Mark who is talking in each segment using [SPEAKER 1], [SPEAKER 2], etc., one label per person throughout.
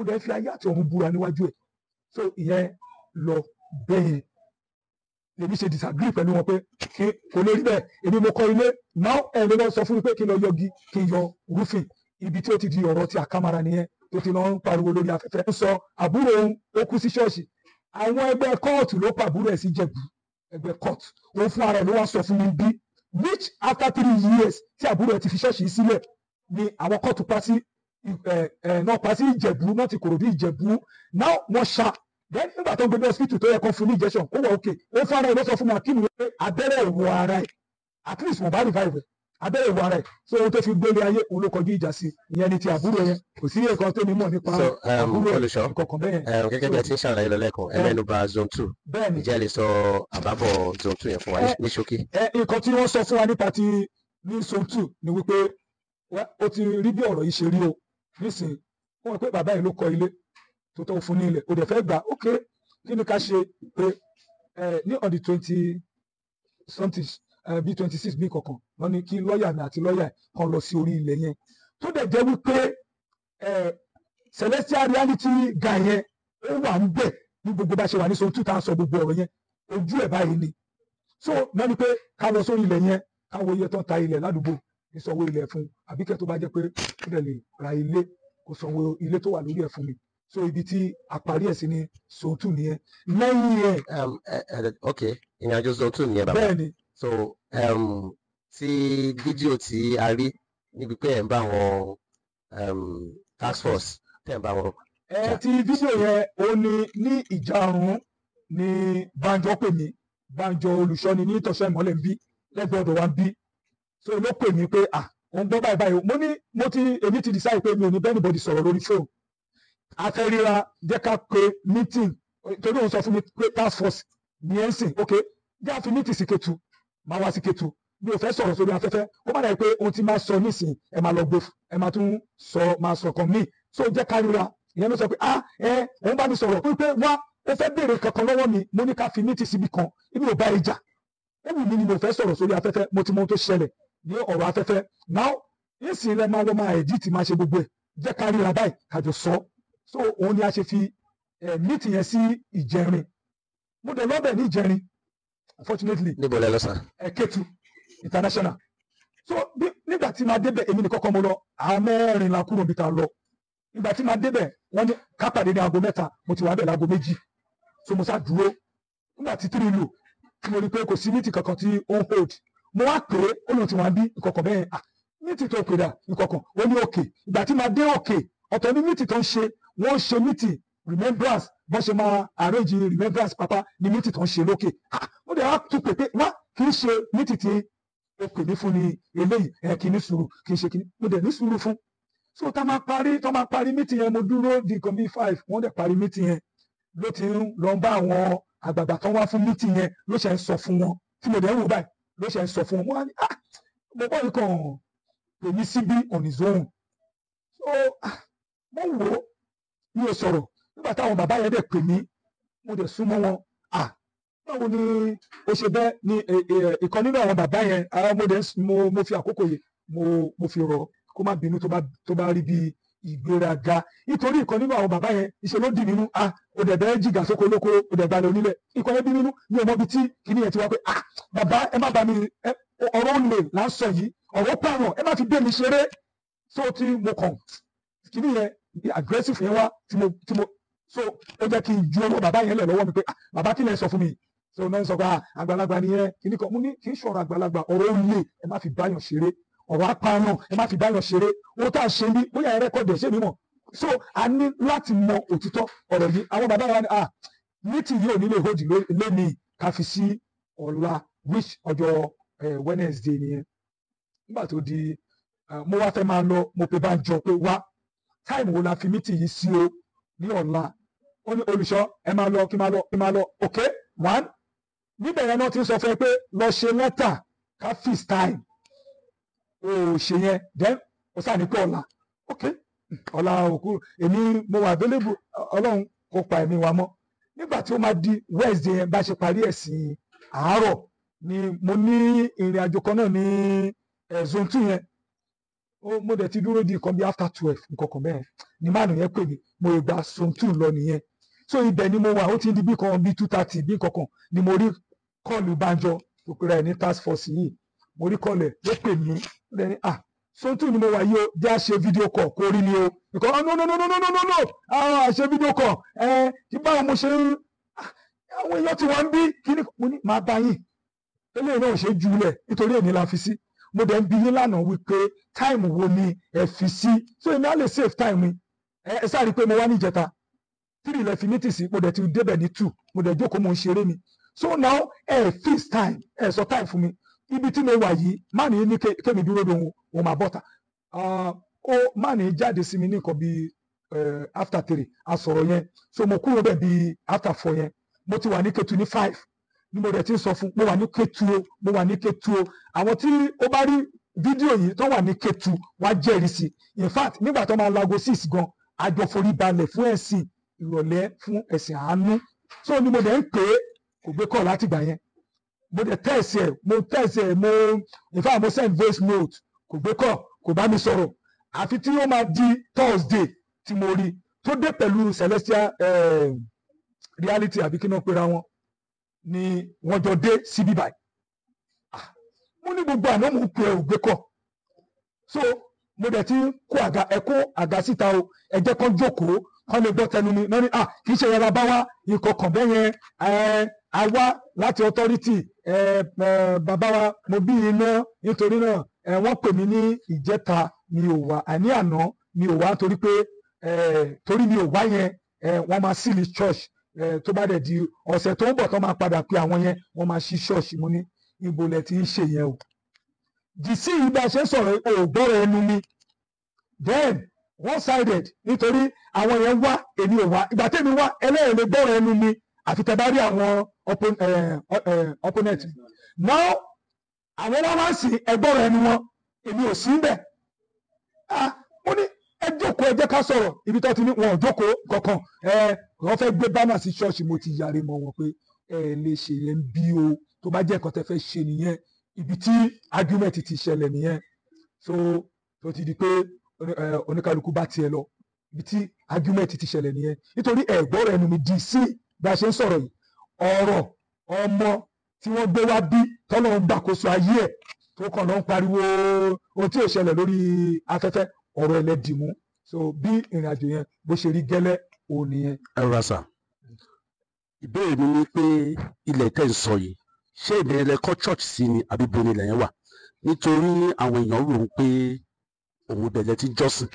[SPEAKER 1] dẹ̀ fi ayé àti ọ̀run búra níwájú ẹ̀ so ìyẹn lọ bẹ́yẹn lèmi ṣe disagree pẹ̀lú wọn pé kí kò lè rí bẹ́ẹ̀ èmi mo kọ́ ilé now ẹ̀rọ lọ sọ fún mi pé kí n lọ yọgi kí n yọ roofing ibi tí ó ti di ọ̀rọ̀ ti àkàmàrà nìyẹn tó ti lọ ń pariwo lórí afẹ́fẹ́. ó sọ àbúrò òun ó kú sí ṣọ́ọ̀ṣì àwọn ẹgbẹ́ kóòtù ló pa àbúrò ẹ̀ sí jẹ̀bù ẹgbẹ́ kóòtù òun fún ara ẹ̀ ló wá sọ fún mi bí which after three years tí àbúrò ẹ̀ ti fi ṣọ́ọ̀ṣì sílẹ̀ ni àwọn kóòtù pa sí ẹ̀ ẹ̀ náà pa sí ìjẹ̀bù náà ti kòròdú ìjẹ̀bù now wọ́n ṣá then nígbà tó ń gbé ní hospital tó yẹ kó fún ní injection ó wà okay ó fún ara ẹ̀ ló sọ fún mi akim pé abẹ́rẹ́ ìwọ ara ẹ̀ at least wọ́n bá revive ẹ̀ abẹ́rẹ́ ìwọ ara ẹ̀ so ohun tó fi gbélé ayé òun ló kọjú ìjà sí ìyẹn ni ti àbúrò yẹn kò sí nǹkan tó ní mọ̀ nípa
[SPEAKER 2] So, um,
[SPEAKER 1] àbúrò ẹ̀
[SPEAKER 2] olùṣọ́,
[SPEAKER 1] kọ̀ọ̀kan bẹ́ẹ̀
[SPEAKER 2] um, gẹ́gẹ́ bí ẹ ti ń ṣàlàyé lọ lẹ́ẹ̀kan ẹ
[SPEAKER 1] Eh.
[SPEAKER 2] mẹ́nu bà zone two
[SPEAKER 1] bẹ́ẹ̀ ni
[SPEAKER 2] ǹjẹ́ ẹ lè sọ àbábọ̀ zone two yẹn fún wa ní-
[SPEAKER 1] Eh.
[SPEAKER 2] ní ṣókí.
[SPEAKER 1] ẹ nǹkan tí wọ́n sọ fún wa nípa ti ní zone two ni wípé wá- ó ti rí bí ọ̀rọ̀ yìí ṣe rí o nísìnyí wọ́n rò pé bàbá yìí ló kọ́ ilé tó tó fún ní ilẹ̀ ó dẹ̀ fẹ́ gbà ok kí ni ká ṣe pé ẹ ní on the twenty something ẹ bí twenty six bí kankan wọ́n ní kí lọ́ọ̀yà mi àti lọ́ọ̀yà kan lọ sí orí ilẹ̀ yẹn tó dẹ̀ jẹ́ wípé ẹ celestial reality guy yẹn ó wà ń bẹ̀ ní gbogbo bá ṣe wà ní zone two tá à ń sọ gbogbo ọ̀rọ̀ yẹn ojú ẹ̀ báyìí ni so náà ni pé ká lọ sórí ilẹ̀ yẹn ká wo iye tó ń ta ilẹ̀ ládùúgbò kí sanwó ilẹ̀ fún un àbí kẹ́ tó bá jẹ́ pé ó dẹ̀ lè ra ilé kó sanwó ilé tó wà lórí ẹ̀ fún mi so ibi tí àparí ẹ̀ sí ni sòótù nìyẹn lẹ́yìn ẹ̀
[SPEAKER 2] Um, ẹ- ẹ- ok ìrìnàjò zone two nìyẹn bàbá
[SPEAKER 1] bẹ́ẹ̀ ni
[SPEAKER 2] so um, tí fídíò tí a rí níbi pé ẹ̀ ń bá wọn um, task force tẹ̀ ń bá wọn.
[SPEAKER 1] ẹ ti fídíò yẹn ó ní ní ìjàrún ní Banjo pè mí Banjo olùṣọ́ni ní ìtọ́sọ́ ìmọ́lẹ̀ ń bí lẹ́gbẹ̀ẹ́ ọ̀dọ̀ wa ń bí so ló pè mí pé à òun gbọ́ báyìí báyìí o. mo ní mo ti èmi ti decide pé mi ò ní bẹ́ẹ̀ anybody sọ̀rọ̀ lórí fóònù afẹ́ríra jẹ́ ká pe meeting torí òun sọ fún mi pé task force ní ẹ̀ ń sìn ok jẹ́ àfi meeting sí Kétu máa wá sí Kétu mi ò fẹ́ sọ̀rọ̀ sórí afẹ́fẹ́ ó má dàbí pé ohun tí máa sọ nísìn ẹ máa lọ gbé ẹ máa tún sọ máa sọ kan míì so jẹ́ ká ríra ìyẹn ló sọ pé ah ẹ òun bá mi sọ̀rọ̀ pé wá ó fẹ́ béèrè kankan lọ́wọ́ mi mo ní ká fi meeting síbi kan ibi ò bá ìjà ó wù mí ni mo fẹ́ sọ̀rọ̀ sórí afẹ́fẹ́ mo ti mọ ohun tó ṣẹlẹ̀ ní ọ̀rọ̀ afẹ́fẹ́ now nísìnyí rẹ máa lọ máa edit máa ṣe gbogbo ẹ̀ jẹ́ ká ríra báyìí kájọ sọ so òun ni a ṣe fi eh, meeting yẹn sí ìjẹrin mo dẹ̀ lọ́bẹ̀ ní ìjẹrin unfortunately
[SPEAKER 2] níbo lẹ lọ sàn.
[SPEAKER 1] ẹ Kétu international so bí nígbà tí máa débẹ̀ èmi nìkan kọ́ mo lọ àwọn mẹ́rin la kúrò níbi tá a lọ nígbà tí máa débẹ̀ wọ́n ní ká pàdé ní aago mẹ́ta mo ti wà bẹ̀ láago méjì so mo sá dúró nígbà tí tírì lù tí mo rí i pé kò sí mítì kankan tí ó ń hold mo wá pè é ó lóun ti wà ń bí ìkọ̀kọ̀ bẹ́ẹ̀ ah mítì tó pè dà ìkọ̀kọ̀ ó ní òkè ìgbà tí máa dé òkè ọ̀tọ̀ ní mítì tó ń ṣe wọ́n ń ṣe mítì remembrance bọ́n ṣe máa arrange remembrance papa ní mítì tó ń ṣe lókè ah ó dẹ̀ wá tún pè pé wá kì í ṣe mítì tí ó pè mí fún ni eléyìí ẹ kì í ní sùúrù kì í ṣe kì í mo dẹ̀ ní sùúrù fún so tá máa parí tó máa parí mítì yẹn mo dúró di nǹkan bíi five wọ́n dẹ̀ parí mítì yẹn ló ti ń lọ bá àwọn àgbààgbà tó wá fún mítì yẹn ló ṣe ń sọ fún wọn tí mo dẹ̀ ń wò báyìí ló ṣe ń sọ fún wọn wọ́n á ní ah mo bọ́ nǹkan pè mí síbí on his own so ah mo wò ó mi ò sọ̀rọ̀ nígbà táwọn bàbá yẹn dẹ̀ pè mí mo dẹ̀ súnmọ́ wọn ah báwo ni ó ṣe bẹ́ẹ̀ ni eh, eh, ìkan nínú àwọn bàbá yẹn ara mo dẹ̀ ń s- mo mo fi àkókò yìí mo mo fi rọ̀ kó má bínú tó bá tó bá rí bí ìgbéraga nítorí ìkan nínú àwọn bàbá yẹn ìṣe ló dì nínú ah ó dẹ̀ bẹ́ẹ̀ jìgà sóko lóko ó dẹ̀ balẹ̀ onílẹ̀ ìkan yẹn bí nínú mi ò mọ ibi tí kìíní yẹn ti wá pé ah bàbá ẹ má bá mi ẹ ọ̀rọ̀ olè là ń sọ yìí ọ̀rọ̀ pààrọ̀ ẹ má fi gbé mi ṣeré so tí mo kàn kìíní yẹn bí aggressive yẹn wá tí mo tí mo so ó jẹ́ kí n ju ọwọ́ bàbá yẹn lẹ̀ lọ́wọ́ mi pé ah bàbá kí lẹ sọ fún mi so náà ń sọ pé ah àgbàlagbà nìyẹn kìíní kan mo ní kì í ṣọ̀rọ̀ àgbàlagbà ọ̀rọ̀ olè ẹ má fi báyọ̀ ṣeré ọ̀rọ̀ apààyàn ẹ má fi báyọ̀ ṣeré owó tá a ṣe ní bóyá ẹ rẹ́kọ̀dì ẹ̀ ṣé mi mọ̀ so a ní láti mọ òtítọ́ ọ̀rọ̀ yìí àwọn bàbá wa ni ah meeting yìí ò ní lè hold lónìí ká fi sí ọ̀la which ọjọ́ eh, Wednesday nìyẹn nígbà tó di ah, mo wá fẹ́ máa lọ mo pe bá ń jọ pé wá táìmù wo la fi meeting yìí sí o ní ọ̀la ó ní olùṣọ́ ẹ máa lọ kí máa lọ kí máa lọ ok one níbẹ̀ yẹn náà ti ń sọ fún ẹ pé lọ ṣe lẹ́tà ká fix time o ò ṣe yẹn then o sáà ní pé ọ̀la ok ọ̀la òkú èmi mo wà available ọlọ́run kò pa ẹ̀mí wa mọ́ nígbà tí ó máa di Wednesday yẹn bá ṣe parí ẹ̀sìn àárọ̀ ni mo ní ìrìn àjò kan náà ní eh, zone two yẹn ó mo dẹ̀ ti dúró di nǹkan bí after twelve nǹkan kan bẹ́ẹ̀ ni máàlù yẹn pè mí mo lè gba some two lọ nìyẹn so ibẹ̀ ni mo wà ó ti di bí kan bí two thirty bí nǹkan kan ni mo rí kọ́ọ̀lù banjọ tó pera ẹ̀ ní task force yìí mo rí kọ́ọ̀lù ẹ̀ ló pè mí ó dẹ̀ ní ah so two ni mo wà yìí o jẹ́ àṣe fídíò call kó rí ni o nǹkan oh no no no no no no no no àwọn àṣe fídíò call ẹ kí báwo mo ṣe ń ah, àwọn èèyàn tí wọ́n ń bí kí ni mo ní máa bá yín eléyìí náà ò ṣe jùlẹ̀ nítorí èmi la fi sí mo dẹ̀ ń bi yín lánàá wípé táìmù wo ni ẹ fi sí so èmi á lè save time mi ẹ ẹ sáré pé mo wá ní ìjẹta three ilẹ̀ fi mítì sí mo dẹ̀ ti débẹ̀ ní two mo dẹ̀ jókòó mo ń ṣeré mi so now ẹ fix time ẹ sọ time fún mi ibi tí mo wà yìí má ní ní ké- kémi dúró de òun òun máa bọ́ta Ah, ó má ní jáde sí mi ní nǹkan bíi eh, after three a sọ̀rọ̀ yẹn so mo kúrò bẹ̀ bíi after four yẹn mo ti wà ní ketu ní five ni mo dẹ̀ ti ń sọ fún mo wà ní ketu o mo wà ní ketu o àwọn tí ó bá rí fídíò yìí tó wà ní ketu wá jẹ́rìí sí in fact nígbà tó máa lago six gan àjọ forí balẹ̀ fún ẹ̀sìn ìrọ̀lẹ́ fún ẹ̀sìn àánú so ni mo dẹ̀ ń pè é kò gbé kọ́ láti gbà yẹn mo dẹ̀ tẹ̀sí ẹ̀ mo tẹ̀sí ẹ̀ mo in fact mo send voice note kò gbé kọ́ kò bá mi sọ̀rọ̀ àfi tí ó máa di Thursday tí mo rí tó dé pẹ̀lú celestial eh, reality àbí kí náà pera wọn ni wọ́n jọ dé síbí báyìí Ah, mo ní gbogbo àná mo ń pè é ò gbé kọ́ so mo dẹ̀ ti ń kó àga ẹ kó àga síta o ẹ jẹ́ kán jókòó kán lè gbọ́ tẹnu mi náà ni ah kì í ṣe yàrá bá wá ikọ̀ kàn bẹ́ẹ̀ yẹn ẹ a wá láti authority ẹ ẹ bàbá wa mo bí iná nítorí náà ẹ wọ́n pè mí ní ìjẹta mi ò wá àní àná mi ò wá torí pé ẹ torí mi ò wá yẹn ẹ wọ́n máa sílì church ẹ tó bá dẹ̀ di ọ̀sẹ̀ tó ń bọ̀ tó máa padà pé àwọn yẹn wọ́n máa ṣí church mo ní ibo lẹ ti ń ṣe yẹn o dìsí yìí bá a ṣe ń sọ̀rọ̀ ò gbọ́rọ̀ ẹnu mi then one sided nítorí àwọn yẹn wá èmi ò wá ìgbà tẹ́mi wá ẹlẹ́yìn lè gbọ́rọ̀ ẹnu mi àfi tẹ́ bá rí àwọn oppo- eh, eh, opponent now àwọn wá wá sí ẹgbọ́rọ̀ ẹnu wọn èmi ò sí bẹ̀ ah mo ní ẹ jókòó ẹ jẹ́ ká sọ̀rọ̀ ibi tó ti ní wọn ò jókòó kankan ẹ wọ́n fẹ́ gbé bánà sí ṣọ́ọ̀ṣì mo ti yàrá mọ́ wọn pé ẹ lè ṣe yẹn bí o tó bá jẹ́ nǹkan tẹ́ fẹ́ ṣe nìyẹn ibi tí argument ti ṣẹlẹ̀ nìyẹn so tó ti di pé oní- eh, oníkálukú bá tiẹ̀ lọ ibi tí argument ti ṣẹlẹ̀ nìyẹn nítorí ẹ̀gbọ́n rẹ̀ nu mi di sí bí a ṣe ń sọ̀rọ̀ yìí ọ̀rọ̀ ọmọ tí wọ́n gbé wá bí tọ́lọ́ ń gbàkóso ayé ẹ̀ tó kàn lọ ń pariwo ohun tí ò ṣẹlẹ̀ lórí afẹ́fẹ́ ọ̀rọ̀ ẹlẹ́dìmú so bí ìrìn àjò yẹn bó ṣe rí gẹ́lẹ́ òun nìyẹn.
[SPEAKER 3] ẹ rọra sà ìbéèrè mi ni pé ilẹ̀ tẹ̀ ń sọ yìí ṣé ìbẹ̀rẹ̀ lẹ kọ́ church sí ni àbí bo ni ilẹ̀ yẹn wà nítorí àwọn èèyàn rò ó pé òun ìbẹ̀lẹ̀ ti jọ́sìn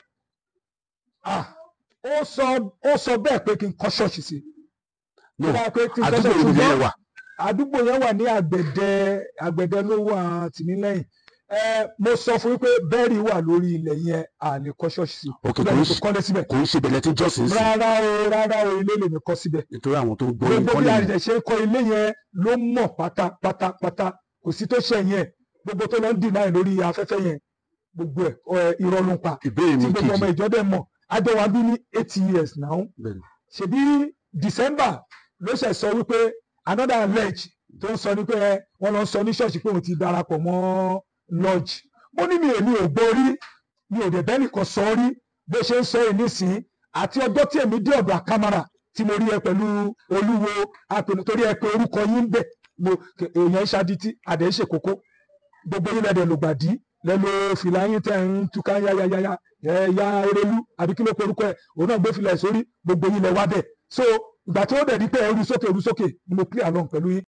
[SPEAKER 1] ah ó sọ ó sọ bẹ́ẹ̀ pé kí n kọ́ ṣọ́ọ̀ṣì sí
[SPEAKER 3] no
[SPEAKER 1] Ó dáa pé kí n kọ́
[SPEAKER 3] àdúgbò
[SPEAKER 1] ṣọ́ọ̀ṣì
[SPEAKER 3] ìlú
[SPEAKER 1] ṣùgbọ́n
[SPEAKER 3] yẹn wà
[SPEAKER 1] àdúgbò yẹn wà ní àgbẹ̀dẹ àgbẹ̀dẹ ló wà tìmílẹ́yìn ẹ mo sọ fún yín pé bẹ́ẹ̀rì wà lórí ilẹ̀ yẹn à lè kọ́ ṣọ́ọ̀ṣì sí
[SPEAKER 3] Ok,
[SPEAKER 1] bẹ́ẹ̀
[SPEAKER 3] kò
[SPEAKER 1] ni
[SPEAKER 3] ń
[SPEAKER 1] kò
[SPEAKER 3] ṣe-
[SPEAKER 1] kọ́lé síbẹ̀
[SPEAKER 3] kò ń ṣe ìbẹ̀lẹ̀ ti jọ́sìn sí
[SPEAKER 1] rárá o rárá o ilé lèmi kọ́ síbẹ̀
[SPEAKER 3] nítorí àwọn tó ń gbọ́
[SPEAKER 1] gbogbo
[SPEAKER 3] nǹkan
[SPEAKER 1] bí
[SPEAKER 3] lè
[SPEAKER 1] àrìjẹ ṣe ń kọ́ ilé yẹn ló mọ̀ pátápátápátá kò sí tó ṣe yẹn gbogbo tó lọ ń dìnnà lórí afẹ́fẹ́ yẹn gbogbo ẹ̀ ọ̀, irọ́ ló ń pa
[SPEAKER 3] ìbéèrè
[SPEAKER 1] tí
[SPEAKER 3] mi
[SPEAKER 1] gbogbo ọmọ
[SPEAKER 3] kejì
[SPEAKER 1] ìjọ dẹ̀ mọ̀ àjọ wa bí ní eight years now
[SPEAKER 3] bẹ́ẹ̀ ni.
[SPEAKER 1] ṣebí december ló ṣe sọ wípé another allege tó ń sọ ní pé ẹ, wọ́n lọ ń sọ ní ṣọ́ọ̀ṣì pé òun ti darapọ̀ mọ́ lodge mo ní mi èmi ò gbọ́ rí mi ò dẹ̀ bẹ́ẹ̀ nìkan sọ rí bó ṣe ń sọ yìí nísìnyí àti ọjọ́ tí èmi dé ọ̀dọ̀ àkàmàrà tí mo rí ẹ pẹ̀lú olúwo apẹ̀lú torí ẹ pé orúkọ yín ń bẹ̀ mo kẹ- èèyàn ṣadití àdé ṣe kókó gbogbo yín lẹ́dẹ̀ lògbàdì lẹ́nu fìlà yín tẹ̀ ń túká yáyáyáyá ẹ ya erelu àbí kí ló pe orúkọ ẹ òun náà gbé fìlà ẹ̀ sórí gbogbo yín lẹ wá bẹ̀ so ìgbà tí ó dẹ̀ di pé ẹrú sókè ẹrú sókè ni mo clear along pẹ̀lú yín